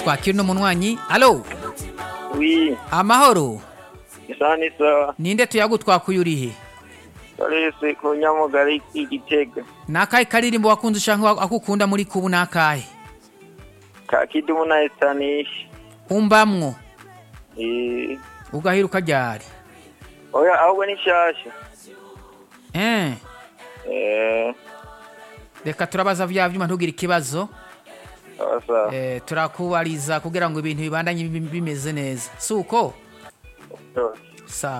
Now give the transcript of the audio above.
twakira uno munywanyi alo wi amahoro isaha n'isaha ninde tuyagutwakuye urihe karese ku nyamugari igitega nakahe karirimbo wakunze ushaka akukunda muri kubu nakahe ka kidumu na esitanishi umbamwo Eh, ugahiruka ryari oya ahubwo ni nshasha eh Eh, reka turabaza vya vyuma ntugire ikibazo sawa sawa eh, turakubariza kugira ngo ibintu bibandanye bim- bimeze neza suko Sawa. sawa